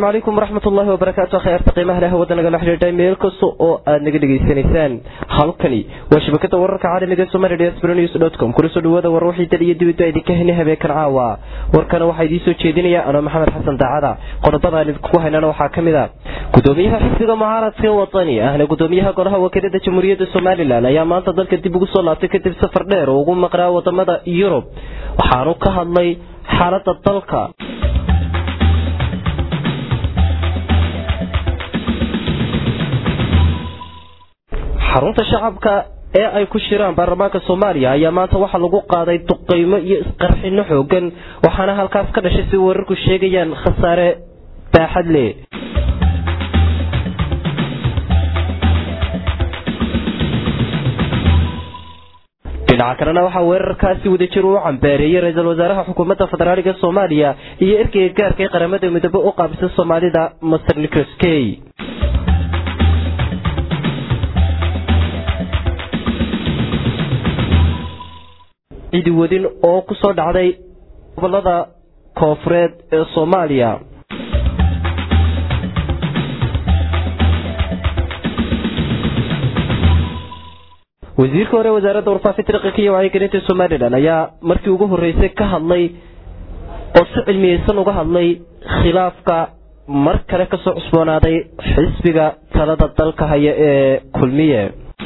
asalaamu calaykum waraxmat ullahi wabarakaatu khayaarta qiimaha leh wadda nagala xidhiidhay meel kasta oo aad naga dhegaysanaysaan halkani waa shabakada wararka caalamiga somalia sbronews com kula soo dhawaada war wixii dal iyo dibadba idinka heni habeenkan caawa warkana waxaa idiin soo jeedinaya anoo maxamed xasan daacada qodobada aan idinku haynana waxaa ka mid a gudoomiyaha xisbiga mucaaradka wadani ahna gudoomiyaha golaha wakiilada jamhuuriyadda somalilan ayaa maanta dalka dib ugu soo laabtay kadib safar dheer oo ugu maqnaa wadamada yurub waxaanu ka hadlay xaalada dalka xarunta shacabka ee ay ku shiraan baarlamaanka soomaaliya ayaa maanta waxaa lagu qaaday duqeymo iyo isqarxino xoogan waxaana halkaas ka dhashay si wararku sheegayaan khasaare baaxad leh dhinaca kalena waxaa weerarkaasi wadajir uu cambaareeyey ra-iisul wasaaraha xukuumadda federaaliga soomaaliya iyo ergeyga gaarka ee qaramada midoobe u qaabisa soomaalida master nicholas key cidi wadin oo ku soo dhacday gobolada koofureed ee soomaaliya wasiirka hore wasaaradda warfaafinta dhaqanka iyo wacyigelinta somalilan ayaa markii ugu horreysay ka hadlay oo si cilmiyeysan uga hadlay khilaafka mar kale kasoo cusboonaaday xisbiga talada dalka haya ee kulmiye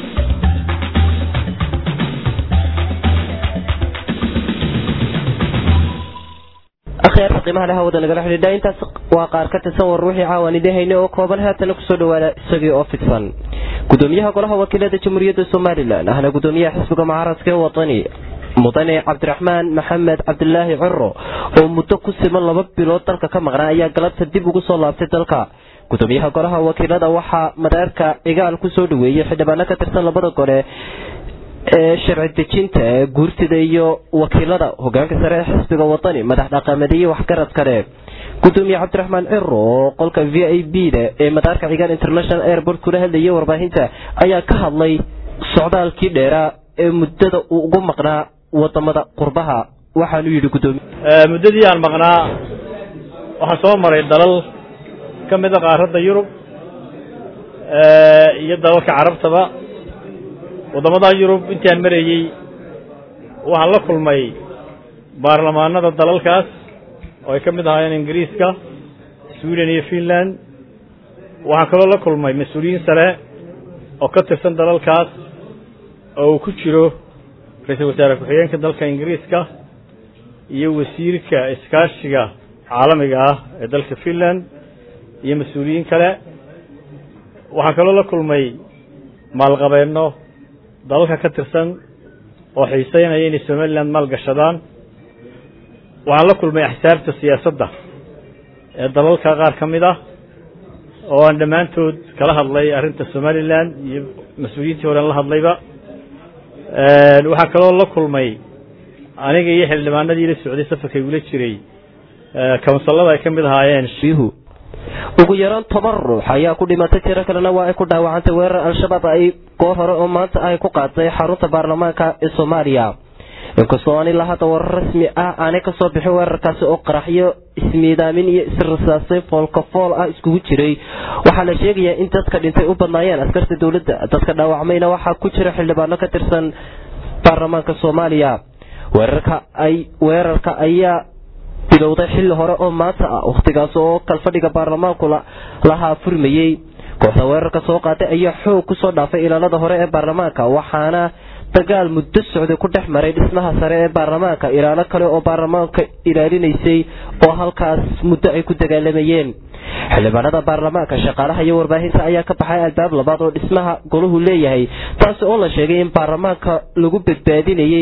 akhyaarta qiimaha leh wada nagala xidhiidha intaas waa qaar ka tirsan war wixii caawan idin hayne oo kooban haatana kusoo dhawaada isagii oo fidsan gudoomiyaha golaha wakiilada jamhuuriyadda somalilan ahna gudoomiyaha xisbiga mucaaradka ee wadani mudane cabdiraxmaan maxamed cabdilaahi ciro oo muddo ku siman laba bilood dalka ka maqnaa ayaa galabta dib ugu soo laabtay dalka gudoomiyaha golaha wakiilada waxaa madaarka cigaal kusoo dhaweeyey xildhibaano ka tirsan labada gole ee sharci dejinta ee guurtida iyo wakiilada hogaanka sare ee xisbiga wadani madax dhaqameed iyo waxgarad kale gudoomiye cabdiraxmaan ciro oo qolka v i b da ee madaarka cigaal international airport kula hadlayay warbaahinta ayaa ka hadlay socdaalkii dheeraa ee muddada uu ugu maqnaa wadamada qurbaha waxaanu yidhi gudoomiye muddadii aan maqnaa waxaa soo maray dalal ka mida qaaradda yurub iyo dalalka carabtaba waddamada yurub intii aan marayey waxaan la kulmay baarlamaanada dalalkaas oo ay ka mid ahaayeen ingiriiska sweden iyo finland waxaan kaloo la kulmay mas-uuliyiin sare oo ka tirsan dalalkaas oo uu ku jiro ra-iisul wasaare ku-xigeenka dalka ingiriiska iyo wasiirka iskaashiga caalamiga ah ee dalka finland iyo mas-uuliyiin kale waxaan kaloo la kulmay maalqabeenno dalalka ka tirsan oo xiiseynaya inay somalilan maalgashadaan waxaan la kulmay axsaabta siyaasadda ee dalalka qaar ka mid ah oo aan dhammaantood kala hadlay arrinta somalilan iyo mas-uuliyiintii horean la hadlayba waxaa kaloo la kulmay aniga iyo xildhibaanadii la socday safarka igula jiray kawnsallada ay ka mid ahaayeen ugu yaraan toban ruux ayaa ku dhimatay tiro kalena waa ay ku dhaawacantay weerar al-shabaab ay goor hore oo maanta ay ku qaaday xarunta baarlamaanka ee soomaaliya inkastoo aan ilaa hadda warar rasmi ah aanay kasoo bixin weerarkaasi oo qaraxyo ismiidaamin iyo israsaasay foolkafool ah iskugu jiray waxaa la sheegayaa in dadka dhintay u badnaayeen askarta dowladda dadka dhaawacmayna waxaa ku jira xildhibaano ka tirsan baarlamaanka soomaaliya weerarka ay weerarka ayaa bilowday xilli hore oo maanta ah wakhtigaas oo kalfadhiga baarlamaanku lahaa furmayey kooxda weerarka soo qaaday ayaa xoog kusoo dhaafay ilaalada hore ee baarlamaanka waxaana dagaal muddo socday ku dhex maray dhismaha sare ee baarlamaanka ilaalo kale oo baarlamaanka ilaalinaysay oo halkaas muddo ay ku dagaalamayeen xildhibaanada baarlamaanka shaqaalaha iyo warbaahinta ayaa ka baxay albaab labaad oo dhismaha golahu leeyahay taasi oo la sheegay in baarlamaanka lagu badbaadinayey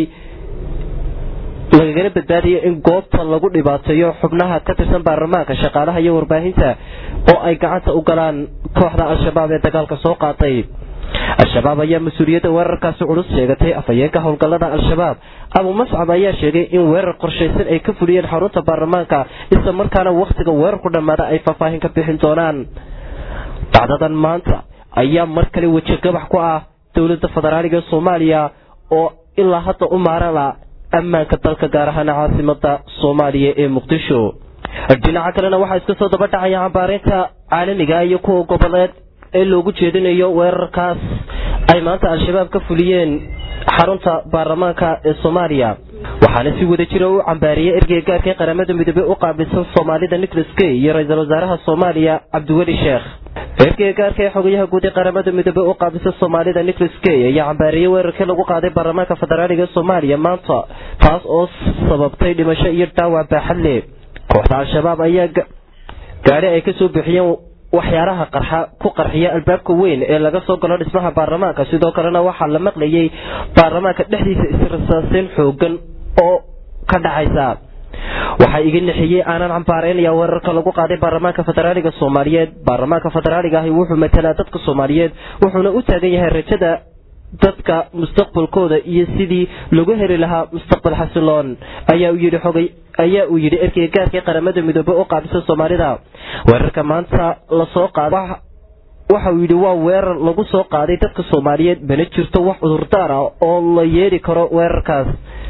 lagagana badbaadayo in goobta lagu dhibaateeyo xubnaha ka tirsan baarlamaanka shaqaalaha iyo warbaahinta oo ay gacanta u galaan kooxda al-shabaab ee dagaalka soo qaatay al-shabaab ayaa mas-uuliyadda weerarkaasi culus sheegatay afhayeenka howlgallada al-shabaab abu mascab ayaa sheegay in weerar qorshaysan ay ka fuliyeen xarunta baarlamaanka isla markaana wakhtiga weerarku dhammaada ay faahfaahin ka bixin doonaan dacdadan maanta ayaa mar kale wejigabax ku ah dowladda federaaliga soomaaliya oo ilaa hadda u maarala ammaanka dalka gaar ahaan caasimada soomaaliya ee muqdisho dhinaca kalena waxaa iska soo daba dhacaya cambaareynta caalamiga iyo kuwa goboleed ee loogu jeedinayo weerarkaas ay maanta al-shabaab ka fuliyeen xarunta baarlamaanka ee soomaaliya waxaana si wada jira u cambaariyey ergeyga gaarka ee qaramada midoobey u qaabilsan soomaalida nicholas kay iyo ra-iisul wasaaraha soomaaliya cabdiweli sheekh ergeyga gaarka ee xogayaha guud ee qaramada midoobey u qaabilsan soomaalida nicholas kay ayaa cambaariyey weerarkii lagu qaaday baarlamaanka federaaliga ee soomaaliya maanta taas oo sababtay dhimasho iyo dhaawac baaxad leh kooxda al-shabaab ayaa gaadhi ay kasoo bixiyeen waxyaalaha qarxa ku qarxiya albaabka weyn ee laga soo galo dhismaha baarlamaanka sidoo kalena waxaa la maqlayay baarlamaanka dhexdiisa israsaaseyn xoogan oo ka dhacaysa waxaa iga nixiyey aanan cambaaraynaya weerarka lagu qaaday baarlamaanka federaaliga soomaaliyeed baarlamaanka federaaliga ahi wuxuu matalaa dadka soomaaliyeed wuxuuna u taagan yahay rajada dadka mustaqbalkooda iyo sidii lagu heli lahaa mustaqbal xasiloon ayaa uu yidhi xogay ayaa uu yidhi erkeyga gaarka ee qaramada midoobey u qaabilsan soomaalida weerarka maanta lasoo qaaday waxa uu yidhi waa weerar lagu soo qaaday dadka soomaaliyeed mana jirto wax cudurdaar ah oo la yeeli karo weerarkaas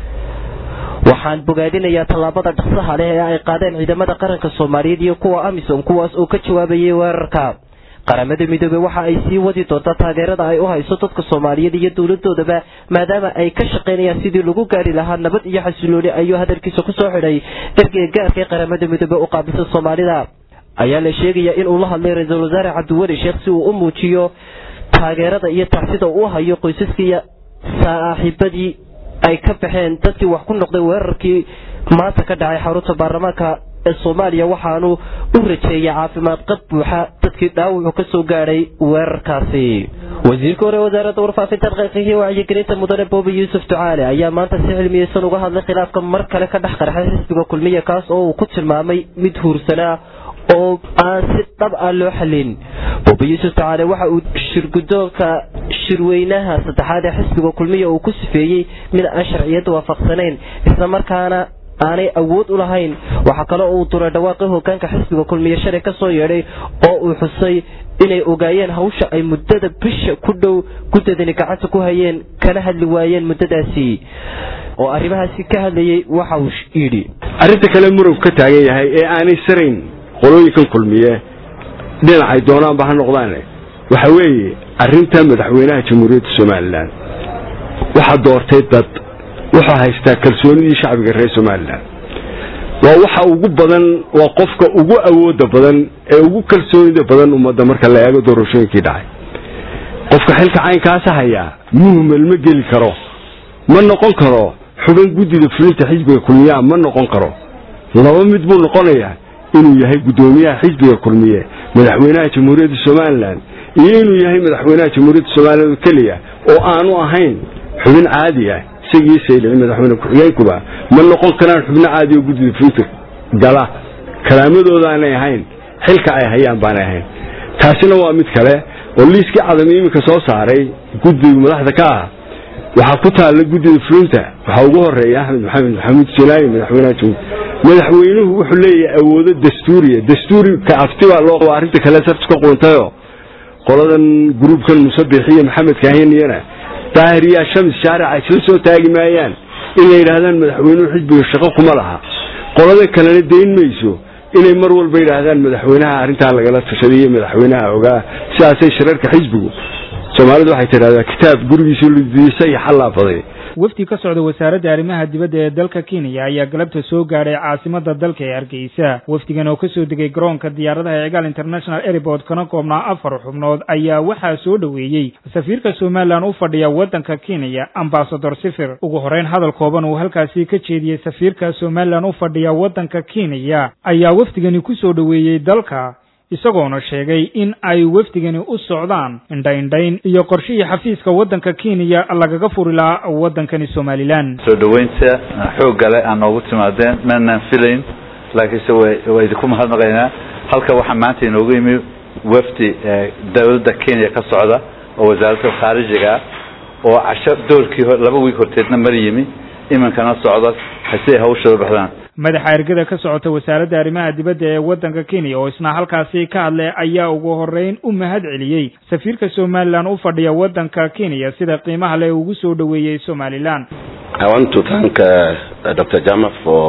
waxaan bogaadinayaa tallaabada dhaqsaha leh ee ay qaadeen ciidamada qaranka soomaaliyeed iyo kuwa amisom kuwaas oo ka jawaabayay weerarka qaramada midoobey waxa ay sii wadi doontaa taageerada ay u hayso dadka soomaaliyeed iyo dowladoodaba maadaama ay ka shaqaynayaan sidii lagu gaari lahaa nabad iyo xasilooni ayuu hadalkiisa kusoo xidhay ergeyga gaarka ee qaramada midoobey u qaabilsan soomaalida ayaa la sheegayaa inuu la hadlay ra-iisul wasaare cabdiweli sheekh si uu u muujiyo taageerada iyo tacsida uu hayo qoysaskii saaxiibadii ay ka baxeen dadkii wax ku noqday weerarkii maanta ka dhacay xarunta baarlamaanka ee soomaaliya waxaanu u rajeeyay caafimaad qad buuxa dadkii dhaawacu ka soo gaadhay weerarkaasi wasiirka hore wasaaradda warfaafinta daqiiqihii wacyigelinta mudane boobi yuusuf ducaale ayaa maanta si cilmiyeysan uga hadlay khilaafka mar kale ka dhex qarxay xisbiga kulmiya kaas oo uu ku tilmaamay mid huursanaa oo aan si dhab ah loo xalin boobi yuusuf ducaale waxa uu shirgudoonka shirweynaha saddexaad ee xisbiga kulmiya uu ku sifeeyey mid aan sharciyadda waafaqsanayn isla markaana aanay awood u lahayn waxaa kale uu duray dhawaaqii hogaanka xisbiga kulmiye shalay ka soo yeedhay oo uu xusay inay ogaayeen hawsha ay muddada bisha ku dhow guddadani gacanta ku hayeen kana hadli waayeen muddadaasi oo arrimahaasi ka hadlayay waxa uu yidhi arrinta kale murug ka taagan yahay ee aanay sarayn qolooyinkan kulmiye dhinacay doonaanba ha noqdaane waxa weeye arrinta madaxweynaha jamhuuriyadda somalilan waxaa doortay dad wuxuu haystaa kalsoonidii shacbiga reer somalilan waa waxa ugu badan waa qofka ugu awooda badan ee ugu kalsoonida badan ummadda marka la eego doorashooyinkii dhacay qofka xilka caynkaasa hayaa muhmel ma geli karo ma noqon karo xubin guddida fulinta xisbiga kulmiyaa ma noqon karo laba mid buu noqonayaa inuu yahay guddoomiyaha xisbiga kulmiye madaxweynaha jamhuuriyadda somalilan iyo inuu yahay madaxweynaha jamhuuriyadda somalilan keliya oo aanu ahayn xubin caadi ah isagii saylici madaxweyne ku-xigeenkuba ma noqon karaan xubno caadi oo guddida fulinta gala kalaamadoodaanay ahayn xilka ay hayaan baanay ahayn taasina waa mid kale oo liiskii cadami iminka soo saaray guddiga madaxda ka ah waxaa ku taalla guddida fulinta waxaa ugu horeeya axmed maxamed maxamuud jalaayi madaxweynaha jamhuur madaxweynuhu wuxuu leeyahay awoodo dastuuriya dastuuri ka afti baa loo qaba arrinta kale sartu ka quuntayoo qoladan gruubkan musabix iyo maxamed kaahiniyana daahiriyaa shams shaarica isla soo taagi maayaan in la yidhaahdaan madaxweynuhu xisbiga shaqo kuma laha qolada kalena dayn mayso inay mar walba yidhaahdaan madaxweynaha arrintaa lagala tashaday iyo madaxweynaha ogaa sidaasay shirarka xisbigu soomaalidu waxay tidhahdaa kitaab gurigiisa ludiisa iyo xallaafaday wafdi ka socda wasaaradda arrimaha dibadda ee dalka kenya ayaa galabta soo gaadhay caasimada dalka ee hargeysa wafdigan oo kasoo degay garoonka diyaaradaha ee egal international airport kana koobnaa afar xubnood ayaa waxaa soo dhoweeyey safiirka somalilan u fadhiya waddanka kenya ambasador sifir ugu horeyn hadal kooban uu halkaasi ka jeediyey safiirka somalilan u fadhiya waddanka kenya ayaa wafdigani ku soo dhoweeyey dalka isagoona sheegay in ay wafdigani u socdaan indhaindhayn iyo qorshihii xafiiska waddanka kenya lagaga furi lahaa waddankani somalilan soo dhoweynta xoogga le aan noogu timaadeen maanaan filayn laakiinse waa idinku mahadnaqaynaa halka waxaa maanta inoogu yimi wafdi dowladda kenya ka socda oo wasaaradda khaarijiga ah oo casho doorkii laba wiig horteedna mar yimi iminkana socda hasi ay hawshooda baxdaan madaxa ergada ka socota wasaaradda arrimaha dibadda ee waddanka kenya oo isna halkaasi ka hadlay ayaa ugu horeyn u mahad celiyey safiirka somalilan u fadhiya waddanka kenya sida qiimaha le ugu soo dhoweeyey somalilan I want to thank uh, Dr. Jama for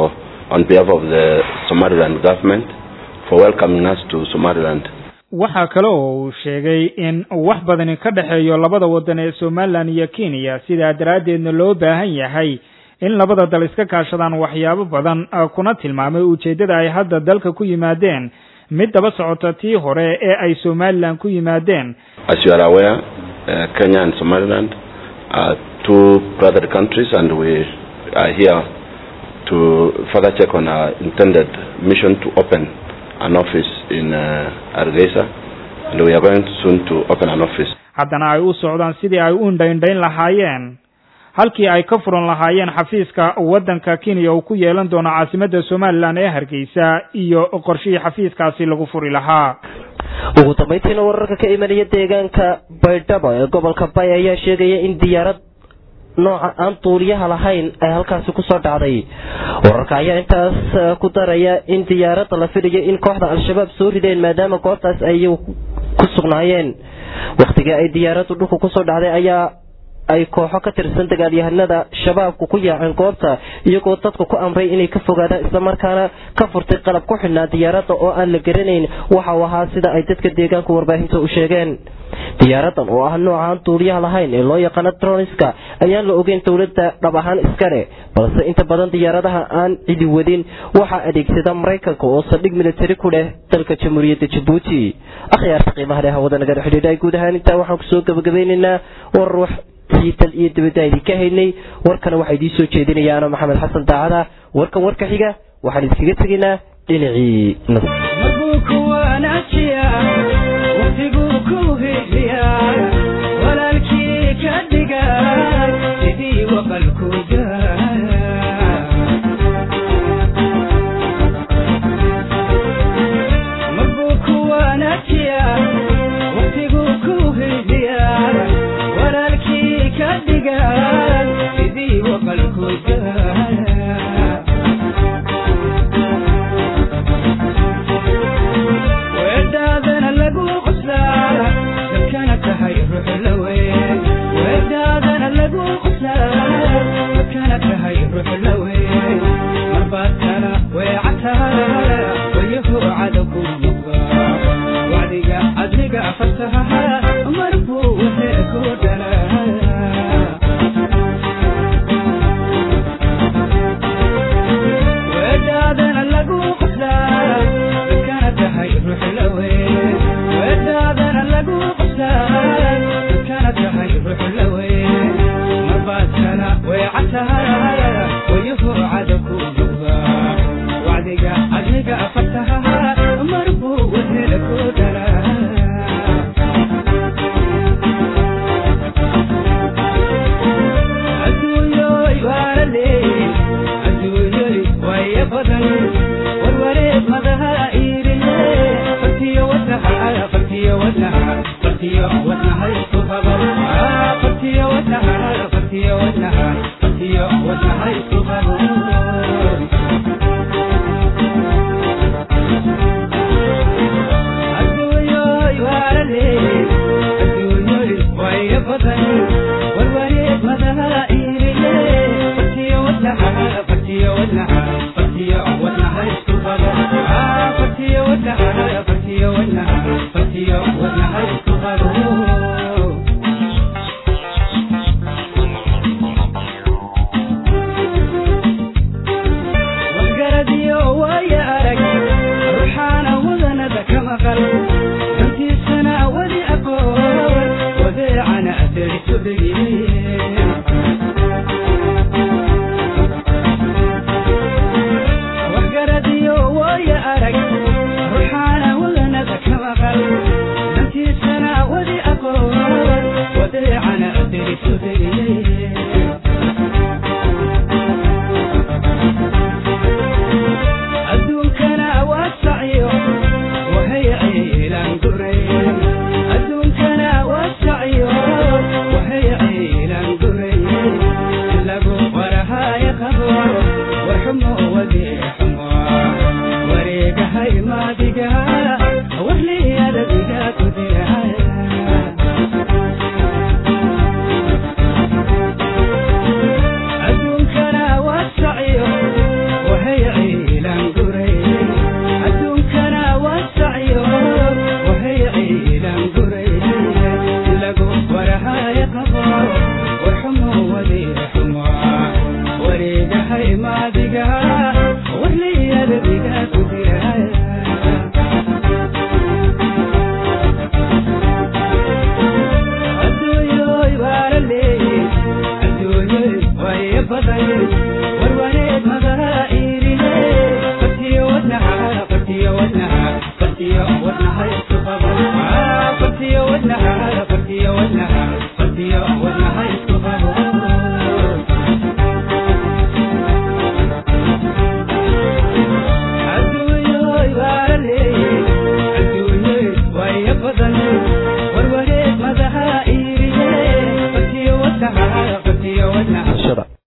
on behalf of the Somaliland government for welcoming us to Somaliland. waxaa kale oo uu sheegay in wax badani ka dhexeeyo labada waddan ee somalilan iyo kenya sidaa daraaddeedna loo baahan yahay in labada dal iska kaashadaan waxyaabo badan kuna tilmaamay ujeeddada ay hadda dalka ku yimaadeen mid daba socota tii hore ee ay somalilan ku yimaadeen As you are aware, uh, Kenya and Somaliland are two brother countries and we are here to further check on our intended mission to open an office in uh, Hargeisa and we are going soon to open an office. haddana ay u socdaan sidii ay u indhaindhayn lahaayeen halkii ay ka furan lahaayeen xafiiska waddanka kenya uu ku yeelan doono caasimadda somalilan ee hargeysa iyo qorshihii xafiiskaasi lagu furi lahaa ugu dambayntiina wararka ka imanaya deegaanka baydhabo ee gobolka bay ayaa sheegaya in diyaarad nooca aan duuliyaha lahayn ay halkaasi kusoo dhacday wararka ayaa intaas ku daraya in diyaaradda la filayo in kooxda al-shabaab soo rideen maadaama goobtaas ay ku sugnaayeen wakhtigii ay diyaaraddu dhulka kusoo dhacday ayaa ay kooxo ka tirsan dagaalyahanada shabaabku ku yaaceen goobta iyagoo dadku ku amray inay ka fogaadaan islamarkaana ka furtay qalab ku xidhnaa diyaaradda oo aan la garanayn waxa uu ahaa sida ay dadka deegaanka warbaahinta u sheegeen diyaaradan oo ah noocaan duuliyaha lahayn ee loo yaqaano troniska ayaan la ogeyn dowladda dhab ahaan iskale balse inta badan diyaaradaha aan cidi wadin waxaa adeegsada maraykanka oo saldhig militari ku leh dalka jamhuuriyadda jabuuti akhyaarta qiimaha leh hawada nagala xidhiidha guud ahaan intaa waxaan kusoo gabagabeynaynaa warar dal iyo dibadda idinka haynay warkana waxaa idiin soo jeedinaya ano maxamed xasan daacada warkan warka xiga waxaan idinkaga tegaynaa dhinacii Thank you.